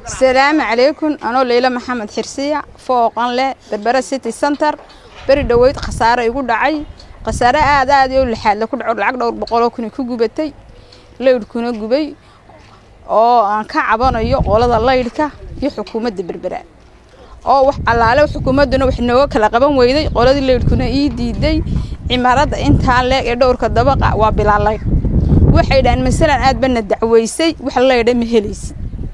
asalaamu calaykum anoo leyla maxamed xirsiya fooqan leh berbera city center beri dhoweyd khasaare igu dhacay khasaare aad aad iyo lixaadle ku dhaco lacag dhowr boqoloo kuna ku gubatay laydhkuna gubay oo aan ka cabanayo qolada laydhka iyo xukuumadda berbera oo wax allaale xukuumadduna wax nooga kala qaban weyday qoladii laydhkuna ii diiday cimaarada intaa leeg ee dhowrka dabaqa waa bilaa laydh waxay dhahaan masalan aad bana dacweysay wax laydha ma helaysid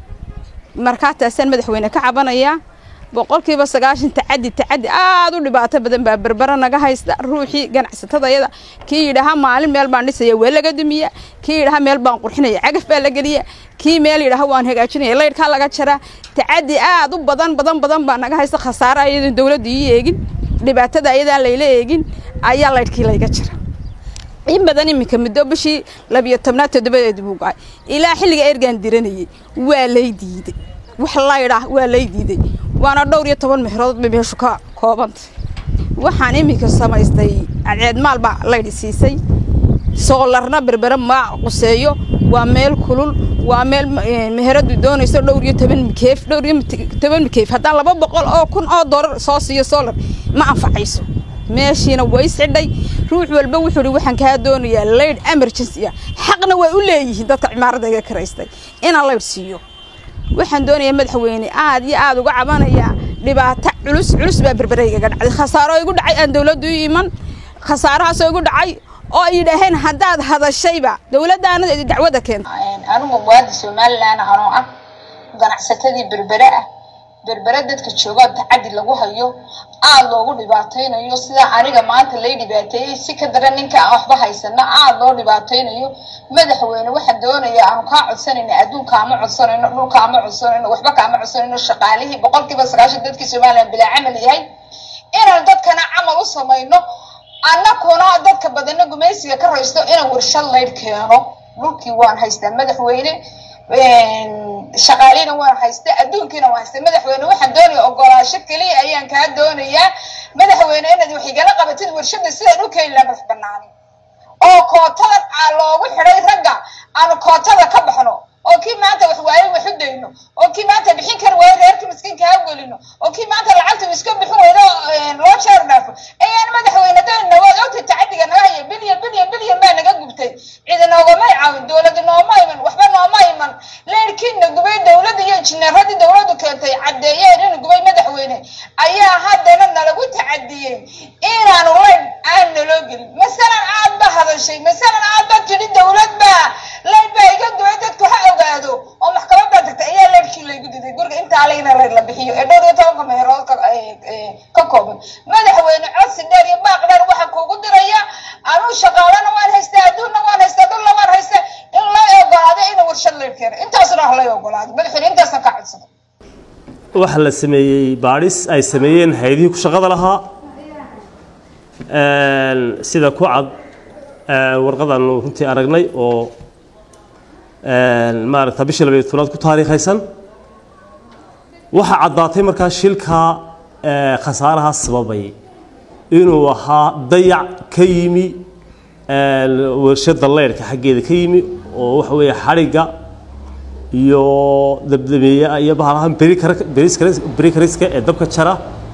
markaa taasaan madaxweyne ka cabanayaa boqolkiiba sagaashan tacadi tacadi aada u dhibaato badan baa berbera naga haysta ruuxii ganacsatada yada kii yidhaahaa maalin meel baan dhisaya waa laga dumiya kii yidhahaa meel baan qurxinaya cagaf baa la geliya kii meel yidhaha waan hagaajinaya laydhkaa laga jaraa tacadi aad u badan badan badan baa naga haysta khasaare ayadan dowladda ii eegin dhibaatada ayadaan layla eegin ayaa laydhkii layga jira in badan iminka muddo bishii labiyo tobnaad toddobadeed buu go-ay ilaa xilliga ergaan diranayay waa lay diiday wax laydhah waa lay diiday waana dhowr iyo toban mexrood bay meeshu ka koobantay waxaan iminka samaystay cadceed maal baa laydhi siisay soolarna berbere ma quseeyo waa meel kulul waa meel meheradu doonayso dhowr iyo toban mikeef dhowr iyo toban mikeef haddaan laba boqol oo kun oo doolar soo siiyo soolar ma anfacayso meeshiina way xidhay ruux walba wuxuu hi waxaan kaa doonayaa laydh emergency ah xaqna way u leeyihiin dadka cimaaradda iga karaystay inaan laydh siiyo waxaan doonayaa madaxweyne aad iyo aada uga cabanayaa dhibaato culus culus baa berbereygaga dhacday khasaaro igu dhacay aan dowladdu u iman khasaarahaasoo igu dhacay oo ay yidhaaheen haddaad hadashayba dowladdaana dacwada keenta anigu muwaadi somalilan anoo ah ganacsatadii berbere ah berbere dadka joogaa tacadi lagu hayo aada loogu dhibaataynayo sidaa aniga maanta lay dhibaateeyey si ka daran ninka aan waxba haysana aada loo dhibaataynayo madaxweyne waxaan doonaya aanu kaa codsanayna adduunka ama codsanayno dhulka ama codsanayno waxba kaama codsanayno shaqaalihii boqolkiiba sagaashan dadkii somalilan bilaa camal yahay inaan dadkana camal u samayno annakuna dadka badana gumaysiga ka raysto inaan warshad laydh keeno dhulkii waan haystaa madaxweyne shaqaalina waan haysta adduunkiina waan haysta madaxweyne waxaan doonaya ogolaasho keliya ayaan kaa doonayaa madaxweyne inaad wax igala qabatid warshada sidaan u keeni laha madax banaanin oo kootadan aa loogu xidhay ragga aanu kootada ka baxno oo kii maanta wax waaye wax u dayno oo kii maanta bixin kari waayo reerkii miskiinka ha gelino oo kii maanta lacagta iska bixin weydo loo jeer dhaafo ayaan madaxweyne doonina waad ogta tacadiga naga haya bilyan bilyan bilyan baa naga gubtay cidi noogama caawin dowlada nooma iman waxba nooma iman leerkiina gubay dowladda iyo injineeradii dowladdu keentay caddeeyeen inuu gubay madaxweyne ayaa haddana nalagu tacadiyey inaanu layn aan naloo gelin masalan aad ba hadashay masalan aad ba tidhi dowlad baa layn baa iga gubay dadku ha ogaado oo maxkamad baa tagtay ayaa leyrkii laygu diday guriga intaa layna layr la bixiyo ee dhowr iyo tobanka meherood ka kooban madaxweyne codsi dheer iyo baaq dheer waxaan kuugu diraya anuu shaqaalana waan haystaa adduunna waan haystaa dhulla waan haystaa in lay ogolaado inuu warshad layr keeno intaasna wax lay ogolaado madaxweyne intaasna ka codsada waxaa la sameeyey baadhis ay sameeyeen hay-adihii ku shaqada lahaa sida ku cad warqadaanu runtii aragnay oo maaragta bishii labayo tobnaad ku taariikhaysan waxaa caddaatay markaa shilkaa khasaaraha sababay inuu ahaa dayac ka yimi warshada leyrhka xaggeeda ka yimi oo waxa weeye xadhigga iyo dabdameeya iyo bahalahan berikariska ee dabka jara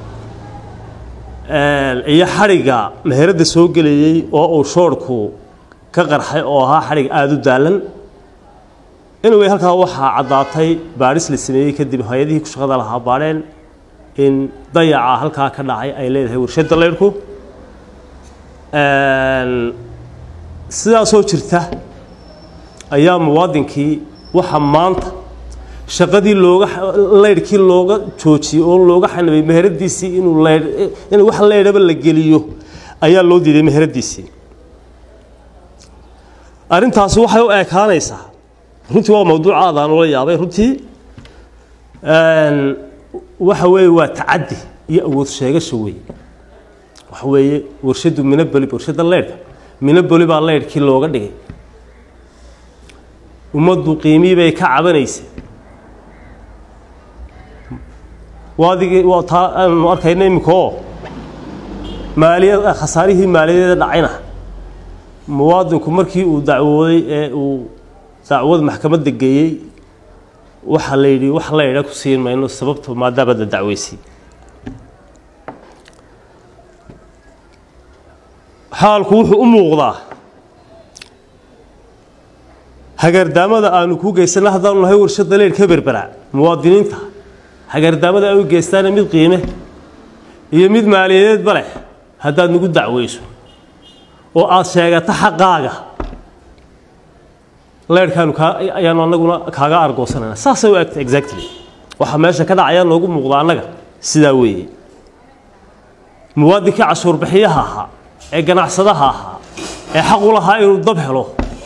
iyo xadhigga meheradda soo gelayey oo uu shoorhku ka qarxay oo ahaa xadhig aada u daalan anyway halkaa waxaa caddaatay baadhis la sameeyey kadib hay-adihii ku shaqada lahaa baadheen in dayaca halkaa ka dhacay ay leedahay warshadda leyrhku sidaasoo jirta ayaa muwaadinkii waxaa maanta shaqadii looga leyrhkii looga joojiyey oo looga xanibay meheradiisii inuu leydh in wax leydhaba la geliyo ayaa loo diiday meheradiisii arrintaasi waxay u ekaanaysaa runtii waa mawduuc aad aan ula yaabay runtii waxa weeye waa tacaddi iyo awood sheegasho wey waxa weeye warshaddu minaboli warshadda leydhka minaboli baa leydhkii looga dhigay ummaddu qiimii bay ka cabanaysay waadigii waa taa aanu arkayna iminka oo maaliyad khasaarihii maaliyadeeda dhacayna muwaadinku markii uu dacwooday ee uu dacwad maxkamadda geeyey waxaa la yidhi wax la idha ku siin mayno sababto maadaama la dacweysay xaalku wuxuu u muuqdaa hagardaamada aanu ku geysana haddaanu nahay warshadda leer ka berbera muwaadiniinta hagardaamada ay u geystaana mid qiime iyo mid maaliyadeedba leh haddaad nagu dacweyso oo aada sheegato xaqaaga leerhkaanu kaa ayaanu annaguna kaaga argoosanayna saasay u egta exactly waxaa meesha ka dhacaya noogu muuqda annaga sidaa weeye muwaadinkii cashuurbixiyaha ahaa ee ganacsadaha ahaa ee xaq u lahaa inuu dab helo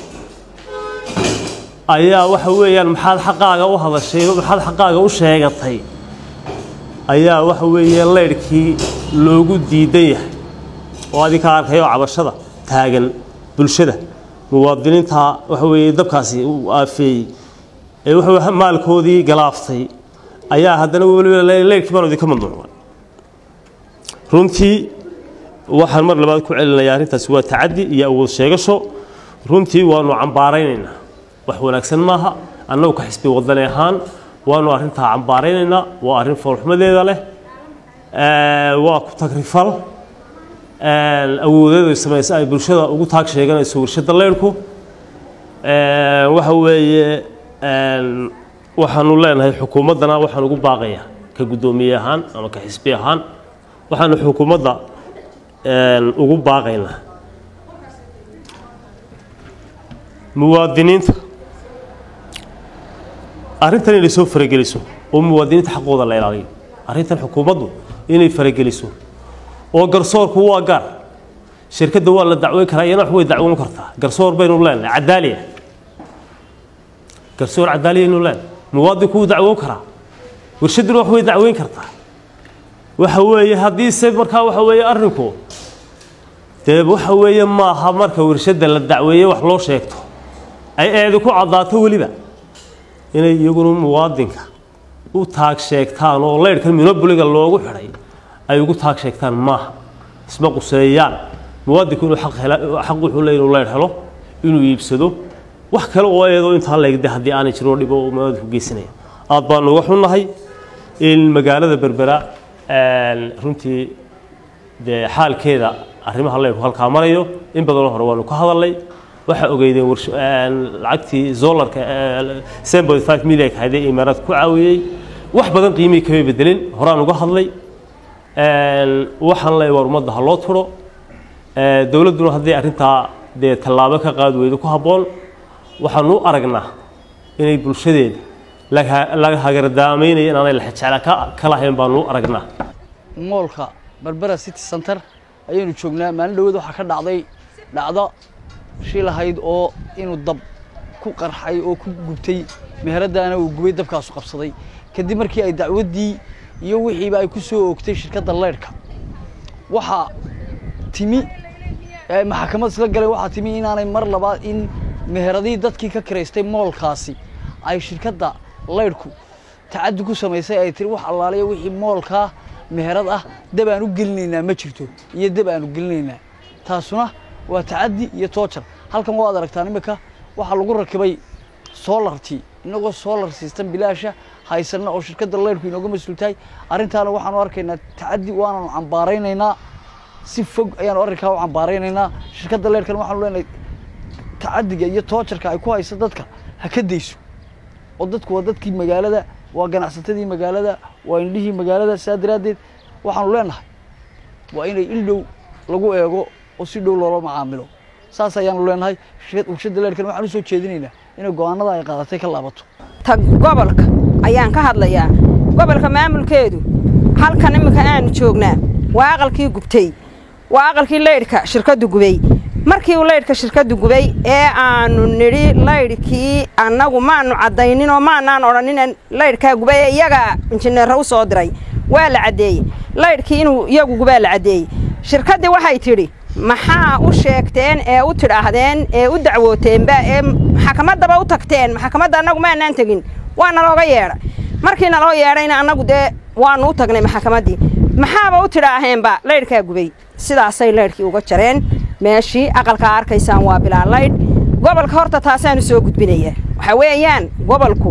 ayaa waxa weeyaan maxaad xaqaaga u hadashay maxaad xaqaaga u sheegatay ayaa waxa weeye leyrhkii loogu diidan yahay oo adinka arkay oo cabashada taagan bulshada muwaadiniinta waxa weeye dabkaasi uu aafeeyey ee waxa maalkoodii galaaftay ayaa haddana weliba leyrhkii baan idinka mamnuucay runtii waxaan mar labaad ku celinayaa arrintaasi waa tacaddi iyo awood sheegasho runtii waanu cambaaraynaynaa wax wanaagsan maaha annagu ka xisbi wadani ahaan waanu arrintaa cambaaraynaynaa waa arrin foolxumadeeda leh waa ku tagrifal awoodeedu ay samaysa ay bulshada ugu taag sheeganayso warshadda leyrhku waxa weeye waxaanu leenahay xukuumaddana waxaan ugu baaqayaa ka guddoomiye ahaan ama ka xisbi ahaan waxaanu xukuumadda ugu baaqaynaa muwaadiniinta arrintan inay soo farageliso oo muwaadiniinta xaqooda la ilaaliyo arrintan xukuumaddu inay farageliso oo garsoorku waa gaar shirkadda waa la dacweyn karaa iyana wax way dacwoon kartaa garsoor baynu leenahay cadaaliya garsoor cadaaliya aynu leenahay muwaadinku wuu dacwoon karaa warshadduna wax way dacweyn kartaa waxa weeye haddiise markaa waxa weeye arrinku dee waxa weeye maaha marka warshadda la dacweeye wax loo sheegto ay eedi ku caddaato weliba inay iyaguna muwaadinka u taag sheegtaan oo leyrhkan minobuliga loogu xidhay ay ugu taag sheegtaan maaha isma quseeyaan muwaadinku inuu xaq wuxuu leey inuu leyrh helo inuu iibsado wax kale oo eedoo intaa leegde haddii aanay jirin dhibo oo muwaadinku geysanaya aad baanu uga xunnahay in magaalada berbera runtii dee xaalkeeda arrimaha leyrku halkaa marayo in badanoo hore waanu ka hadalnay waxaa ogeydeen lacagtii zolarka milyan haydee imaaraad ku caawiyey wax badan qiimihii kama bedelin horaan uga hadlay waxaan leey war ummadda ha loo turo dowladduna haddii arrintaa dee tallaabo ka qaadi weydo ku habboon waxaanu u aragnaa inay bulshadeeda laga hagardaamaynaya inaanay lexjecla ka lahayn baanu u aragnaa moolka berbera city center ayaynu joognaa maalin dhaweed waxaa ka dhacday dhacdo shil ahayd oo inuu dab ku qarxay oo ku gubtay meheradaana uu gubay dabkaasu qabsaday kadib markii ay dacwaddii iyo wixiiba ay ku soo oogtay shirkadda leyrhka waxaa timi maxakamad isla galay waxaa timi inaanay mar labaad in meheradii dadkii ka kiraystay moolkaasi ay shirkadda leyrhku tacaddi ku samaysay ay tiri wax allaaliya wixii moolkaa meherad ah dab aan u gelinaynaa ma jirto iyo dab aanu gelinaynaa taasuna waa tacaddi iyo toojar halkan waad aragtaan imika waxaa lagu rakibay solartii inagoo solar system bilaasha haysanna oo shirkadda leyrhku inooga mas-uul tahay arrintaana waxaanu arkaynaa tacaddi waanaanu cambaaraynaynaa si fog ayaanu arrinkaa u cambaaraynaynaa shirkadda leyrhkana waxaanu leenahay tacaddiga iyo toojarka ay ku haysa dadka ha ka dayso oo dadku waa dadkii magaalada waa ganacsatadii magaalada waa indhihii magaalada saa daraaddeed waxaanu leenahay waa inay il dhow lagu eego oo si dhow loola macaamilo saas ayaanu leenahay warshadda leerhkan waxaan u soo jeedinaynaa inay go-aanada ay qaadatay ka laabato ta gobolka ayaan ka hadlayaa gobolka maamulkeedu halkan iminka aanu joognaa waa aqalkii gubtay waa aqalkii leydhka shirkaddu gubay markii uu leydhka shirkaddu gubay ee aanu nidhi leydhkii annagu maanu caddayninoo maanaan odhanin leydhkaa gubay ee iyagaa injineerra u soo diray waa la caddeeyey leydhkii inuu iyagu gubaa la caddeeyey shirkaddii waxay tidhi maxaa u sheegteen ee u tidhaahdeen ee u dacwooteenba ee maxakamaddaba u tagteen maxakamadda annagu maanaan tegin waa nalooga yeedha markii naloo yeedhayna annagu dee waannu u tagnay maxakamaddii maxaaba u tidhaaheenba leydhkaa gubay sidaasay leydhkii uga jareen meeshii aqalkaa arkaysaan waa bilaa laydh gobolka horta taasaanu soo gudbinayaa waxaa weeyaan gobolku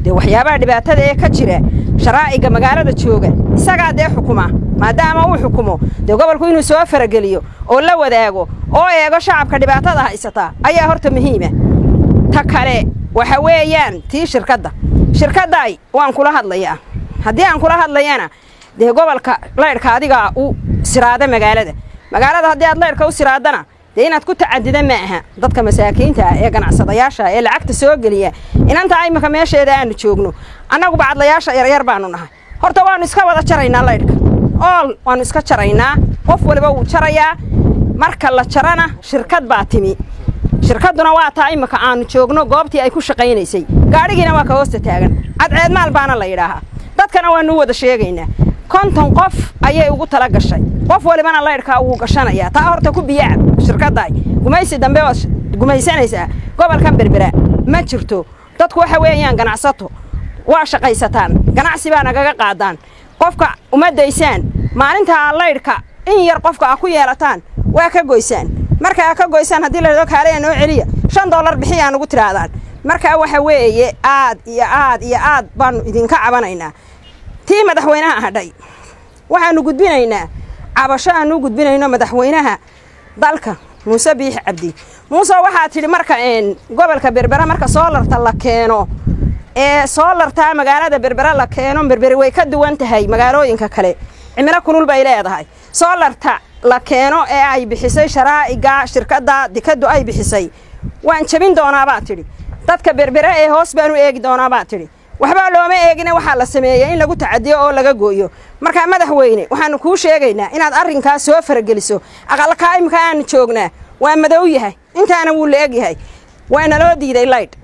dee waxyaabaha dhibaatada ee ka jira sharaa'iga magaalada jooga isagaa dee xukuma maadaama uu xukumo dee gobolku inuu soo farageliyo oo la wadaago oo eego shacabka dhibaatada haysataa ayaa horta muhiima ta kale waxa weeyaan tii shirkadda shirkadday waan kula hadlayaa haddii aan kula hadlayana dee gobolka laydhka adigaa u siraada magaalada magaalada haddii aad laydhka u siraadana dee inaad ku tacadida ma aha dadka masaakiinta ah ee ganacsadayaasha ee lacagta soo geliya inanta imika meesheeda aanu joogno annagu bacadlayaasha yaryar baanu nahay horta waannu iska wada jaraynaa laydhka ool waannu iska jaraynaa qof waliba wuu jarayaa marka la jarana shirkad baa timi shirkadduna waa taa imika aanu joogno goobtii ay ku shaqaynaysay gaadhigiina waa ka hoosta taagan cadceedmaal baana la yidhaahaa dadkana waannu wada sheegaynaa konton qof ayay ugu tala gashay qof walibana laydhkaa wuu gashanayaa taa horta ku biyacab shirkaddaay gumaysi dambe waad gumaysanaysaa gobolkan berbera ma jirto dadku waxa weeyaan ganacsato waa shaqaysataan ganacsi baa nagaga qaadaan qofka uma daysaan maalintaa laydhka in yar qofka a ku yeelataan waa ka goysaan markaa ka goysaan haddii ladhao kaaleya noo celiya shan dollar bixiyaa nugu tidhaahdaan markaa waxa weeye aad iyo aad iyo aad baannu idinka cabanaynaa tii madaxweynaha hadhay waxaannu gudbinaynaa cabasho aannu gudbinayno madaxweynaha dalka muuse biix cabdi muuse waxaa tidhi marka gobolka berbera marka soolarta la keeno ee soolartaa magaalada berbera la keeno berberi way ka duwan tahay magaalooyinka kale cimilo kulul bay leedahay soolarta la keeno ee ay bixisay sharaa'iga shirkadda dekaddu ay bixisay waan jebin doonaabaa tidhi dadka berbere ee hoos baan u eegi doonaabaa tidhi waxbaa looma eegina waxaa la sameeyey in lagu tacadiyo oo laga gooyo markaa madaxweyne waxaannu kuu sheegaynaa inaad arrinkaas soo farageliso aqalkaa imika aanu joognaa waa madow yahay intaana wuu la eg yahay waana loo diiday laydh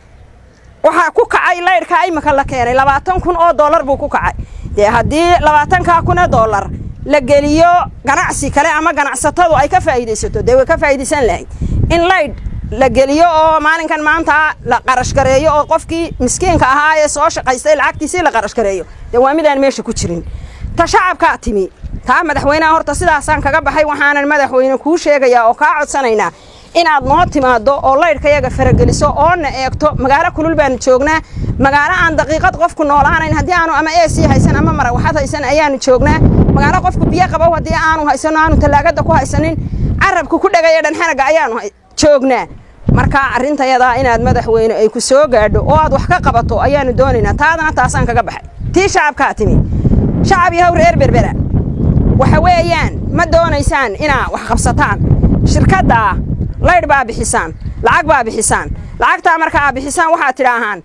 waxaa ku kacay laydhkaa imika la keenay labaatan kun oo dollar buu ku kacay dee haddii labaatankaa kun oo dollar la geliyo ganacsi kale ama ganacsatadu ay ka faa'iidaysato dee way ka faa'iidaysan lahayd in laydh la geliyo oo maalinkan maanta la qarashgareeyo oo qofkii miskiinka ahaa ee soo shaqaystay lacagtiisii la qarashgareeyo dee waa midaan meesha ku jirin ta shacabkaa timi taa madaxweynaha horta sidaasaan kaga baxay waxaanan madaxweyne kuu sheegayaa oo kaa codsanaynaa inaad noo timaaddo oo laydhkayaga farageliso oona eegto magaalo kulul baanu joognaa magaalo aan daqiiqad qofku noolaanayn haddii aanu ama eesii haysan ama marawaxad haysan ayaanu joognaa magaalo qofku biyo qabow haddii aanu haysano aanu tallaagada ku haysanin carabku ku dhagaya dhanxanaga ayaanu joognaa markaa arrintayadaa inaad madaxweyne ay ku soo gaadho oo aad wax ka qabato ayaanu doonaynaa taadana taasaan kaga baxay tii shacabkaa timi shacab yahow reer berbera waxa weeyaan ma doonaysaan inaa wax qabsataan shirkaddaa laydh baa bixisaan lacag baa bixisaan lacagtaa marka aa bixisaan waxaad tidhaahaan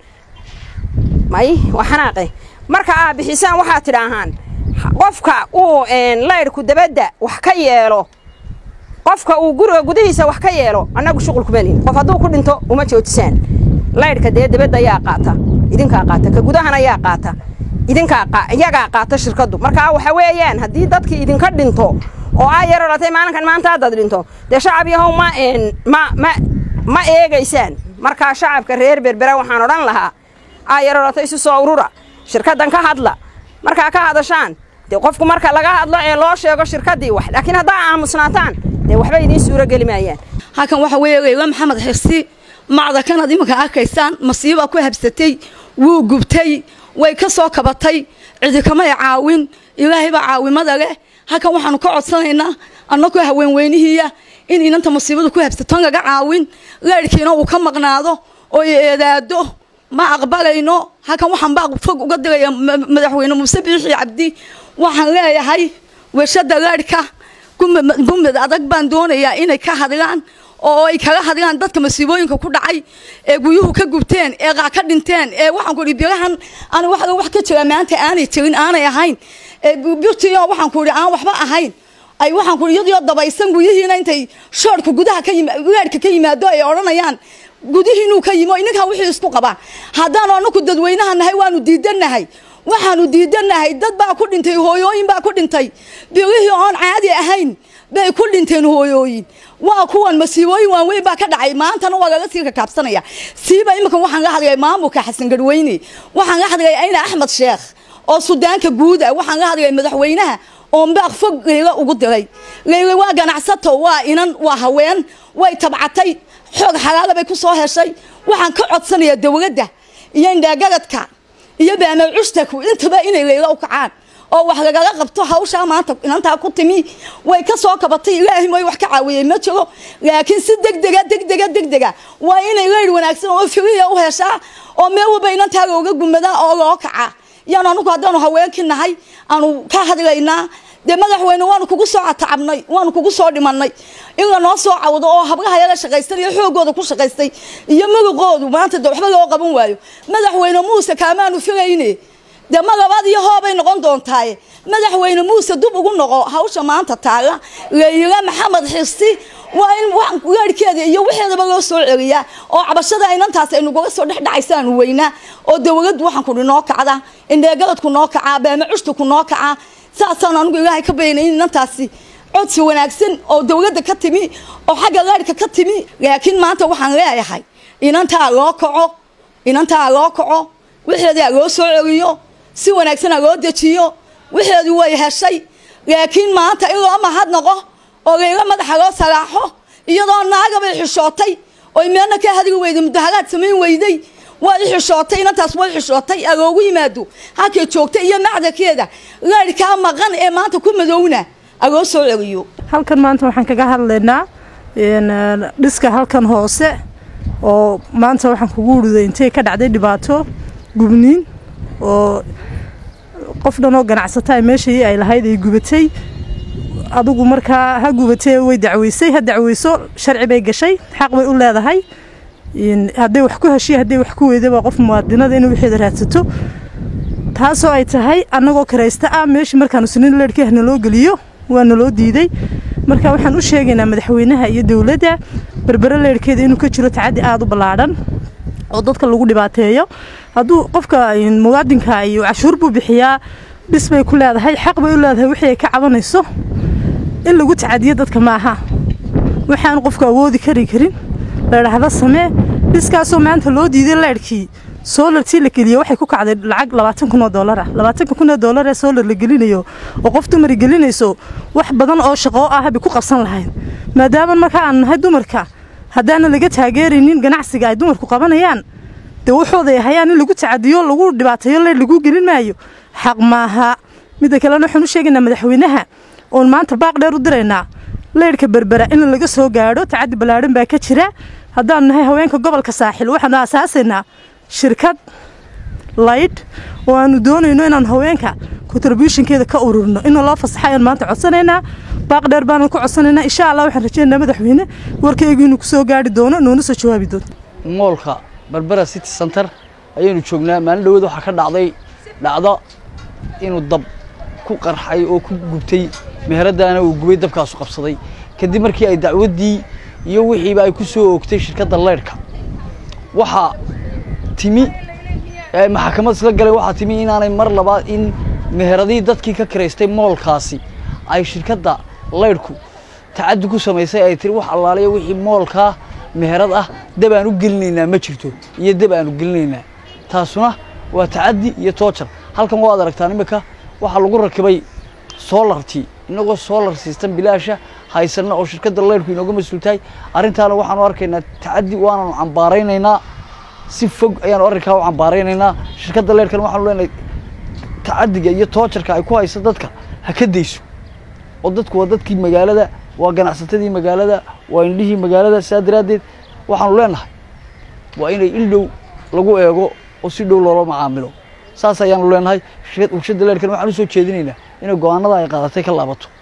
may waa xanaaqe marka aa bixisaan waxaad tidhaahaan qofka uu laydhku dabadda wax ka yeelo qofka uu guriga gudihiisa wax ka yeelo annagu shuqul kuma lihin qof hadduu ku dhinto uma joojisaan laydhka dee dabadda ayaa qaata idinkaa qaata ka gudahan ayaa qaata idinkaa iyagaa qaata shirkaddu markaa waxa weeyaan haddii dadkii idinka dhinto oo aa yar odhatay maalinkan maanta haddaad dhinto dee shacab yahow ma ma ma ma eegaysaan markaa shacabka reer berbera waxaan odhan lahaa aa yar odhatay isu soo urura shirkaddan ka hadla markaa ka hadashaan dee qofku marka laga hadlo ee loo sheego shirkaddii wax laakiin haddaa aamusnaataan dee waxba idiin suuro geli maayaan halkan waxa weeye reywa maxamed xirsi macda kanad iminka arkaysaan masiibaa ku habsatay wuu gubtay way ka soo kabatay cidi kamay caawin ilaahay baa caawimada leh halkan waxaanu ka codsanaynaa annagoo haweenweynihiiya in inanta masiibadu ku habsaton laga caawin leyrhkiina uu ka maqnaado oo eedaado ma aqbalayno halkan waxaan baa fog uga diraya madaxweyne muuse biixi cabdi waxaan leeyahay weshada leyrhka gumad adag baan doonayaa inay ka hadlaan oo ay kaga hadlaan dadka masiibooyinka ku dhacay ee guryuhu ka gubteen ee qaa ka dhinteen ee waxaan ku idhi birahan ani wax wax ka jira maanta aanay jirin aanay ahayn ee birtiyo waxaan ku idhi aan waxba ahayn ay waxaan ku idhi iyadoo dabaysan guryihiina intay shoorka gudaha ka yima gaadhka ka yimaado ay odhanayaan gudihiinuu ka yimo ininkaa wixii isku qabaa haddaanu anaku dadweynaha nahay waanu diidanahay waxaanu diidanahay dad baa ku dhintay hooyooyin baa ku dhintay birihii oon caadi ahayn bay ku dhinteen hooyooyin waa kuwan masiibooyin waaweyn baa ka dhacay maantana waa laga sii kakaabsanaya siiba iminka waxaan la hadlay maamulka xasan garweyne waxaan la hadlay ayna axmed sheekh oo sudaanka guud ah waxaan la hadlay madaxweynaha oo mbaaq fog leyla ugu diray leyla waa ganacsato waa inan waa haween way tabcatay xoog xalaala bay ku soo heshay waxaan ka codsanayaa dowladda iyo indhaagagadka iyo baamawcustaku intaba inay layla u kacaan oo wax lagala qabto hawshaa maanta inantaa ku timi way ka soo kabatay ilaahay mooy wax ka caawiyey ma jiro laakiin si degdega degdega degdega waa inay leydh wanaagsan oo firiya u heshaa oo meel walba inantaa looga gumadaa oo loo kacaa yaanu anugu haddaanu haweenkii nahay aanu ka hadlaynaa dee madaxweyne waanu kugu soo catacabnay waanu kugu soo dhimanay in lanoo soo cawdo oo hablaha yaga shaqaystan iyo xoogooda ku shaqaystay iyo magaqoodu maanta de waxba loo qaban waayo madaxweyne muuse kaamaanu filayne dee magabaad iyo hoobay noqon doontaaye madaxweyne muuse dub ugu noqo hawsha maanta taala layila maxamed xirsi waa in gaadhkeeda iyo wixeedaba loo soo celiyaa oo cabashada inantaas ay nagula soo dhex dhacaysaanu weynaa oo dawladdu waxaan kudhi noo kacda indheegaladku noo kacaa baamacushtaku noo kacaa saasaan anugu ilaahay ka baynay in inantaasi codsi wanaagsan oo dawladda ka timi oo xagga gaadhka ka timi laakiin maanta waxaan leeyahay inantaa loo kaco inantaa loo kaco wixeedaa loo soo celiyo si wanaagsana loo dejiyo wixeedu way heshay laakiin maanta in loo mahadnaqo oo layla madaxa loo salaaxo iyadoo naagabay xishootay oy meelna ka hadli weyday mudaharaad samayn weyday way xishootay inantaas way xishootay aloogu yimaado halkay joogtay iyo macdarkeeda laadhkaa maqan ee maanta ku madowna aloo soo celiyo halkan maanta waxaan kaga hadlaynaa dhiska halkan hoose oo maanta waxaan kugu wuriday intay ka dhacday dhibaato gubniin oo qof dhan oo ganacsata ay meeshii ay lahayd ay gubatay adigu markaa ha gubatee way dacweysay ha dacweyso sharci bay gashay xaq bay u leedahay hadday wax ku heshiy hadday wax ku weydaba qof muwaadinada inay wixeeda raadsato taasoo ay tahay annagoo karaysta ah meeshii markaanu sinin leedhkii naloo geliyo waa naloo diiday marka waxaan u sheegaynaa madaxweynaha iyo dowladda berbere leedhkeeda inuu ka jiro tacaddi aada u ballaadhan oo dadka lagu dhibaateeyo hadduu qofka muwaadinka iyo cashuur buu bixiyaa dhis bay ku leedahay xaq bay u leedahay wixii ay ka cabanayso in lagu tacadiyo dadka maaha waxaan qofku awoodi kari karin ladhaahda samee dhiskaasoo maanta loo diiday leedhkii soolartii la geliyo waxay ku kacday lacag labaatan kun oo doolar ah labaatanka kun oo doolar ee soolar la gelinayo oo qof dumari gelinayso wax badan oo shaqoo ah bay ku qabsan lahayd maadaama marka aan nahay dumarka haddaana laga taageeraynin ganacsiga ay dumarku qabanayaan dee waxooday hayaan in lagu tacadiyo lagu dhibaateeyo leedh lagu gelin maayo xaq maaha midda kalena waxaan u sheegaynaa madaxweynaha oon maanta baaq dheer u diraynaa leydhka berbera in laga soo gaadho tacaddi ballaadhan baa ka jira haddaanu nahay haweenka gobolka saaxil waxaanu aasaasaynaa shirkad laydh oo aanu doonayno inaan haweenka contributionkeeda ka ururno ina loo fasaxa ayaan maanta codsanaynaa baaq dheer baanu ku codsanaynaa insha allah waxaan rajaynaynaa madaxweyne warkaygu inuu kusoo gaari doono noona soo jawaabi doonto moolka berbera city center ayaynu joognaa maalin dhaweed waxaa ka dhacday dhacdo inuu dab ku qarxay oo ku gubtay meheradaana uu gubay dabkaasu qabsaday kadib markii ay dacwaddii iyo wixiiba ay ku soo oogtay shirkadda leydhka waxaa timi maxakamad isla galay waxaa timi inaanay mar labaad in meheradii dadkii ka kiraystay moolkaasi ay shirkadda leydhku tacaddi ku samaysay ay tiri wax allaaliya wixii moolkaa meherad ah dab aan u gelinaynaa ma jirto iyo dab aanu gelinaynaa taasuna waa tacaddi iyo toojar halkan waad aragtaan imika waxaa lagu rakibay soolartii inagoo soolar system bilaasha haysanna oo shirkadda leydhku inooga mas-uul tahay arrintaana waxaanu arkaynaa tacaddi waanaanu cambaaraynaynaa si fog ayaanu arrinkaa u cambaaraynaynaa shirkadda leydhkan waxaanu leenahay tacaddiga iyo toojarka ay ku haysa dadka ha ka dayso oo dadku waa dadkii magaalada waa ganacsatadii magaalada waa indhihii magaalada sidaa daraaddeed waxaanu leenahay waa inay il dhow lagu eego oo si dhow loola macaamilo saas ayaanu leenahay warshadda leydhkan waxaan u soo jeedinaynaa inay go-aanada ay qaadatay ka laabato